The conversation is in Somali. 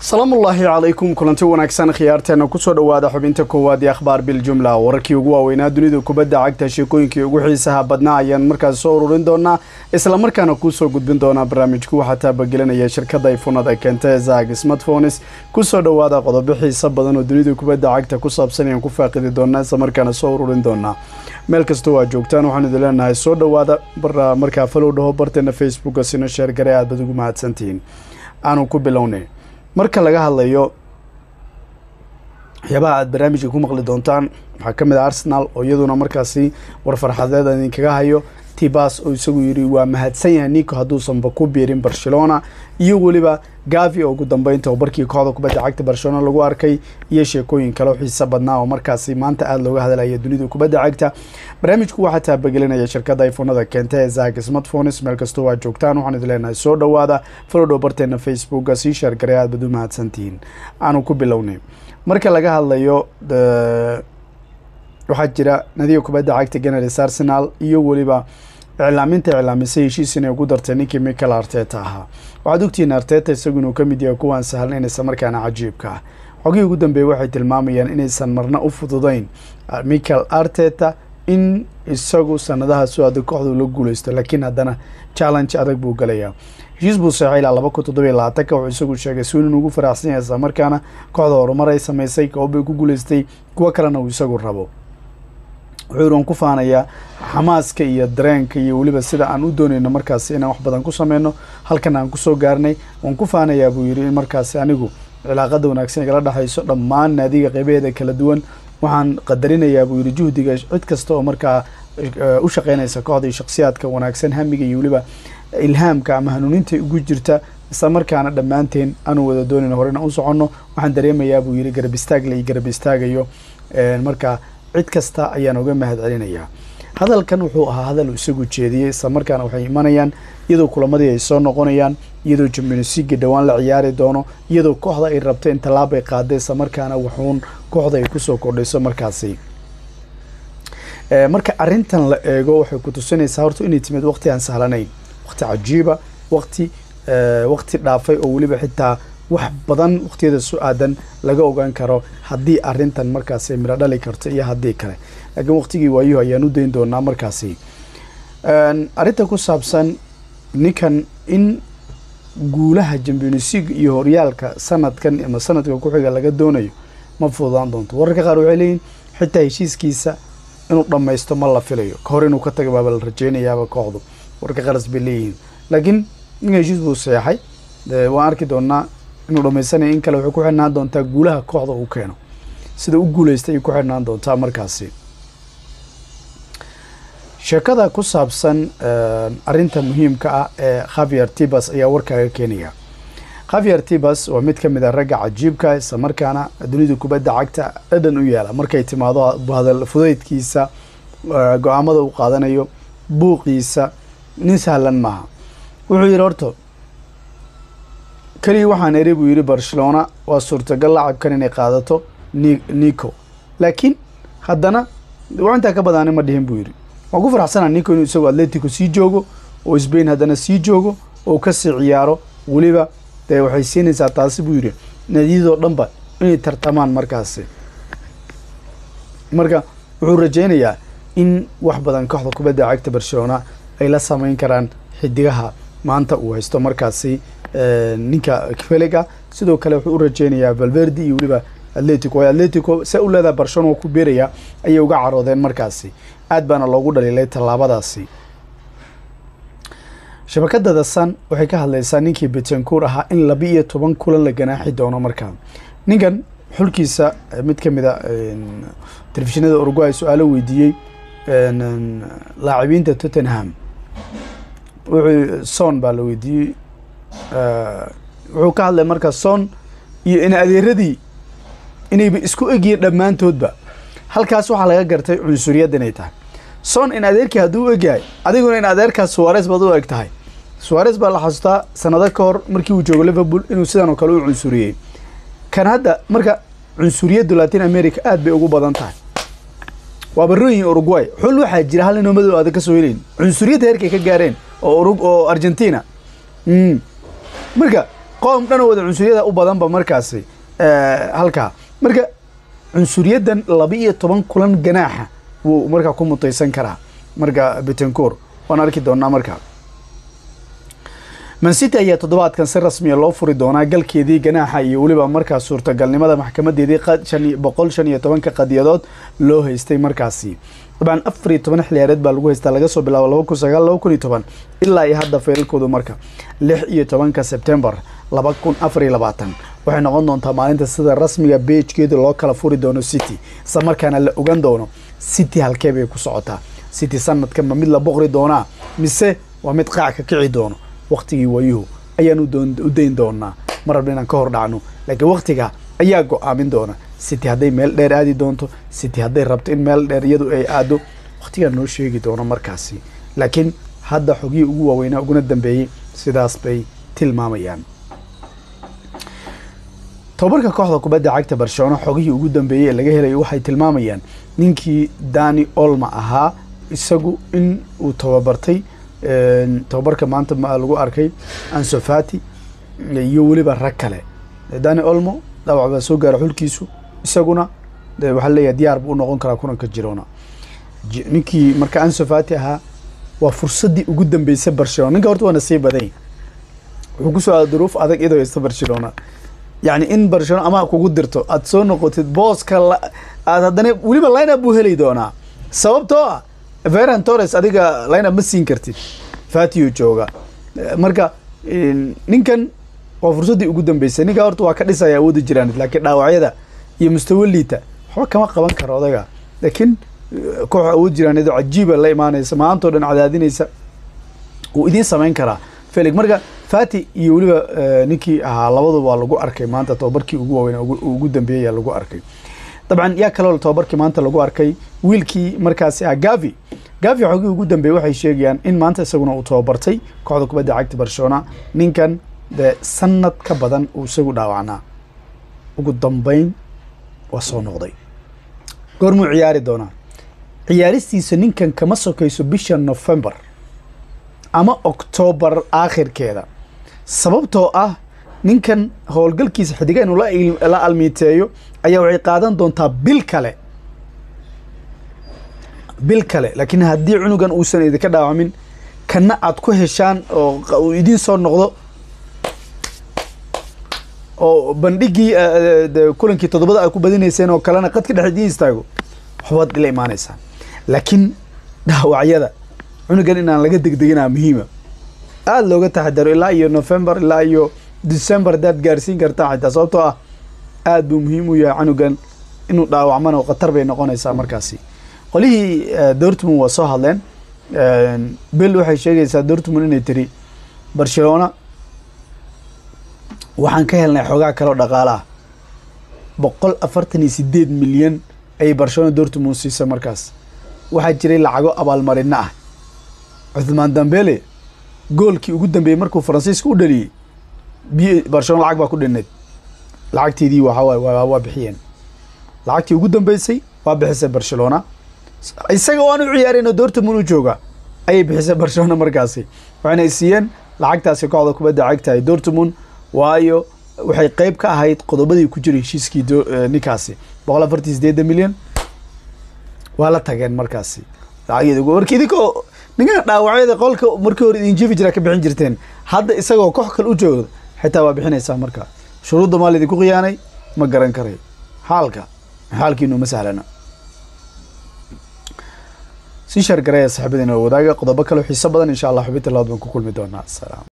salaamullaahi calaykum kulanti wanaagsan khiyaarteena kusoo dhowaada xubinta koowaad ee akhbaar biljumla wararkii ugu waaweynaa dunida kubadda cagta sheekooyinkii ugu xiisaha badnaa ayaan markaas soo ururin doonaa islamarkaana kuusoo gudbin doonaa barnaamijku waxaa taabagelinaya shirkadda ifunada keenta zag smartphones kusoo dhowaada qodobo xiisa badan oo dunida kubadda cagta ku saabsan ayaan ku faaqidi doonaa islamarkaana soo ururin doonaa meel kastoo aad joogtaan waxaan idin leenahay soo dhowaada markaa falow dhaho barteena facebooka sino sheergare aad bad ugu mahadsantihiin aanu ku bilownay marka laga hadlayo waxyaabaha aada barnaamijka ku maqli doontaan waxaa ka mid ah arsenal oo iyaduna markaasi war farxadeed aan idinkaga hayo tibas oo isagu yidhi waa mahadsan yahay nico hadduusanba ku biirin barcelona iyo weliba gavi oo ugu dambeyn tababarkii kooxda kubadda cagta barcelona lagu arkay iyo sheekooyin kale oo xiisa badnaa oo markaasi maanta aada looga hadlaya dunida kubadda cagta barnaamijku waxaa taabagelinaya shirkadda iphonada keenta ee zag smartphones meel kastoo aad joogtaan waxaan idin leenahay soo dhowaada falodhow barteena facebooka sii sheergaray aad bad u mahadsantihiin aanu ku bilownay marka laga hadlayo waxaa jira nadiga kubadda cagta ganars arsenal iyo weliba iclaaminta iclaamisay heshiis inay ugu dartay ninkii michael arteta ahaa waxaad ogtihiin arteta isagu inuu ka mid yahay kuwaan sahlan isla markaana cajiibka ah xogihii ugu dambeeyey waxay tilmaamayaan inaysan marna u fududayn michael arteta in isagu sanadaha soo adag kooxdu la guuleysto laakiin haddana challenge adag buu galayaa heshiis buu seexay ilaa laba kun toddobiyo labaatanka wuxuu isagu sheegay si inuu ugu faraxsan yahay isla markaana kooxda horumar ay samaysay koobbay ku guuleystay kuwo kalena uu isagu rabo wuxuu yidhi waan ku faanayaa xamaaska iyo dareenka iyo weliba sida aan u doonayno markaasi inaan wax badan ku sameyno halkan aan kusoo gaarnay waan ku faanayaa buu yidhi in markaasi anigu cilaaqada wanaagsan igala dhexayso dhammaan naadiga qeybaheeda kala duwan waxaan qadarinayaa buu yidhi juhdiga cid kasta oo markaa u shaqeynaysa kooxda iyo shakhsiyaadka wanaagsan hamiga iyo weliba ilhaamka ama hanuuninta ugu jirta isla markaana dhammaanteen aanu wada doonayno horena u soconno waxaan dareemayaa buu yidhi garab istaagle iyo garab istaagayo markaa cid kasta ayaan uga mahad celinayaa hadalkan wuxuu ahaa hadal uu isagu jeediyey isla markaana waxay imanayaan iyadoo kulamadii ay soo noqonayaan iyadoo jimionsiga dhowaan la ciyaari doono iyadoo kooxda ay rabto in tallaab ay qaada isla markaana waxuun kooxda ay kusoo kordhayso markaasi marka arrintan la eego waxay ku tusinaysaa horta inay timid waqti aan sahlanayn waqti cajiiba waqti waqti dhaafay oo weliba xitaa wax badan waqtiyada su aadan laga ogaan karo haddii arrintan markaasi midho dhali karto iyo haddii kale laakiin waqtigii waayuhu ayaan u dayn doonaa markaasi arrinta ku saabsan ninkan in guulaha championsig iyo horyaalka sanadkan ama sanadka ku-xiga laga doonayo ma fududaan doonto wararka qaar waxay leeyihin xitaa heshiiskiisa inuu dhammaysto ma la filayo ka hor inuu ka taga baaba la rajeynayaaba kooxdu wararka qaras bay leeyihiin laakiin in heshiis buu seexay waan arki doonaa inuu dhamaysanaya in kale waxay ku xidhnaan doontaa guulaha kooxda uu keeno sida u guuleystay ay ku xidhnaan doontaa markaasi sheekada ku saabsan arrinta muhiimka ah ee khavier tibas ayaa warkaaga keenaya khavier tibas waa mid ka mid a ragga cajiibka isla markaana dunida kubadda cagta dhadhan u yaala markay timaado hadal fudaydkiisa go-aamada uu qaadanayo buuqiisa nin sahlan maaha wuxuu yidhi horto keliya waxaan eri buu yidhi barcelona waa suurtagal lacabkan inay qaadato nico laakiin haddana waa intaa ka badaani ma dhihin buu yidhi waan ku faraxsanaa nico inuu isagoo atletico sii joogo oo sbain haddana sii joogo oo kasii ciyaaro weliba dee waxay siinaysaa taasi buu yidhi naadiyadoo dhanba inay tartamaan markaasi marka wuxuu rajeynayaa in wax badan kooxda kubadda cagta barcelona ay la sameyn karaan xidigaha maanta uu haysto markaasi ninka feliga sidoo kale wuxuu u rajeynayaa valverdi iyo weliba atletico waayo atletico se u leedaha barcelona waa ku beeraya ayay uga caroodeen markaasi aad baana loogu dhaliilay tallaabadaasi shabakada the sun waxay ka hadlaysaa ninkii betancour ahaa in laba iyo toban kulan la ganaaxi doono markaa ninkan xulkiisa mid ka mid a telefishinada uruguay su-aalo weydiiyey laacibiinta tottenham wuxuu son baa la weydiiyey wuxuu ka hadlay markaa son iyo in adeeradii inayba isku egyihiin dhammaantoodba halkaas waxaa laga gartay cunsuriyad inay tahay son in adeerkii hadduu u egyahay adiguna in adeerkaas suares baad u eg tahay suares baa la xasuustaa sanado ka hor markii uu joogo liverpool inuu sidan oo kale u cunsuriyey kan hadda marka cunsuriyaddu latin america aad bay ugu badan tahay waaba royin uruguay xul waxaa jira hal inoo madow aadan ka soo helayn cunsuriyadda heerkay ka gaareen oo oo argentina marka qoom dhan oo wada cunsuriyada u badanba markaasi halkaa marka cunsuriyaddan laba iyo toban kulan ganaaxa wuu markaa ku mutaysan karaa marka betancour waan arki doonaa markaa mancity ayaa toddobaadkan si rasmiya loo furi doonaa galkeedii ganaaxa iyo weliba markaa suurtagalnimada maxkamadeedii boqol shan iyo tobanka qadiyadood loo haystay markaasi dabcan afar iyo toban xiliyaareed baa lagu haystaa laga soo bilaabo laba kun sagaal laba kun iyo toban ilaa iyo hadda feeralkoodu marka lix iyo tobanka sebtembar laba kun afar iyo labaatan waxay noqon doontaa maalinta sida rasmiga beejkeeda loo kala furi doono city isla markaana la ogan doono city halkee bay ku socotaa city sanadkan ma mid la boqri doonaa mise waa mid qaac ka kici doono waktigii waayuhu ayaan u dayn doonaa mar rabna inaan ka hor dhacno laakiin waktiga ayaa go-aamin doona city hadday meel dheer aadi doonto city hadday rabto in meel dheer iyadu ay aado waktigaa noo sheegi doono markaasi laakiin hadda xogihii ugu waaweynaa uguna dambeeyey sidaas bay tilmaamayaan tobabarka kooxda kubadda cagta barcelona xogihii ugu dambeeyey ee laga helayo waxay tilmaamayaan ninkii dani olma ahaa isagu in uu tababartay tababarka maanta lagu arkay ansofati iyo weliba rag kale dani olmo dhaawac baa soo gaara xulkiisu isaguna waxaa leeyahay diyaar buu u noqon karaa kulanka jirona ninkii marka ansofati ahaa waa fursaddii ugu dambeysay barcelona ninka horta waa nasii badan wuxuu kusoo aada duruuf adag iyadoo haysta barcelona yacni in barcelona ama kugu dirto aada soo noqotid booska aad haddana weliba lineup buu heli doonaa sababtoo ah veran torres adiga lineup ma siin kartid fatio jooga marka ninkan waa fursaddii ugu dambeysay ninka horta waa ka dhisaya awoodi jiraan laakiin dhaawacyada iyo mustawa liita waxba kama qaban karo odaga laakiin koox awood jiraan iyadoo cajiiba la imaanaysa maantao dhan cadaadinaysa wuu idiin samayn karaa felig marka fati iyo weliba ninkii ahaa labaduba waa lagu arkay maanta tobabarkii ugu waaweyn ugu dambeeyaya lagu arkay dabcan yaa kaloo tobabarkii maanta lagu arkay wiilkii markaasi ah gavi gavi xogii ugu dambeeyey waxay sheegayaan in maanta isaguna uu tababartay kooxda kubadda cagta barcelona ninkan dee sanad ka badan uu isagu dhaawacnaa ugu dambeyn waa soo noqday goormuu ciyaari doonaa ciyaaristiisa ninkan kama sokayso bisha november ama octoobar aakhirkeeda sababtoo ah ninkan howlgalkiisa xidiga inuu la almiiteeyo ayaa waxay qaadan doontaa bil kale bil kale laakiin haddii cunugan uusan idinka dhaawamin kana aad ku heshaan oo uu idiin soo noqdo oo bandhigii kulankii toddobada ay ku badinayseen oo kalena qadka dhex idiin istaago waxbaad ila imaanaysaan laakiin dhaawacyada cunugan inaan laga degdeginaa muhiima aada looga taxadaro ilaa iyo november ilaa iyo december hadaad gaarsiin kartaa xitaa sababtoo ah aada buu muhiim u yahay cunugan inuu dhaawacmana khatar bay noqonaysaa markaasi qolihii dortmund waa soo hadleen bel waxay sheegaysaa dortmund inay tiri barcelona waxaan ka helnay xoogaa kaleo dhaqaale ah boqol afartan iyo sideed milyan ayay barcelona dortmund siisa markaas waxaa jiray lacago abaalmarino ah cuthmaan dambele goolkii ugu dambeeyey markuu faransiiska u dhaliyey biy barcelona lacag baa ku dhinnayd lacagteedii waxawaay waa bixiyeen lacagtii ugu dambeysay waa bixisay barcelona isaga oo aan u ciyaarayno dortmund u jooga ayay bixisay barcelona markaasi waxayna siiyeen lacagtaasi kooxda kubadda cagtahay dortmund waayo waxay qeyb ka ahayd qodobadii ku jiray heshiiskii ninkaasi boqol afartan sideedan milyan waa la tageen markaasi marka idinkoo ninkan dhaawacyada qolka markii hore idin jefi jiraa ka bixin jirteen hadda isagoo koox kale u jooga xitaa waa bixinaysaa marka shuruudda maa laydinku khiyaanay ma garan karay xaalka xaalkiinu ma sahlana si shargaraya saxibadiina wadaaga qodobo kale xiiso badan insha allah xubinta labaad baan ku kulmi doonaa asalaam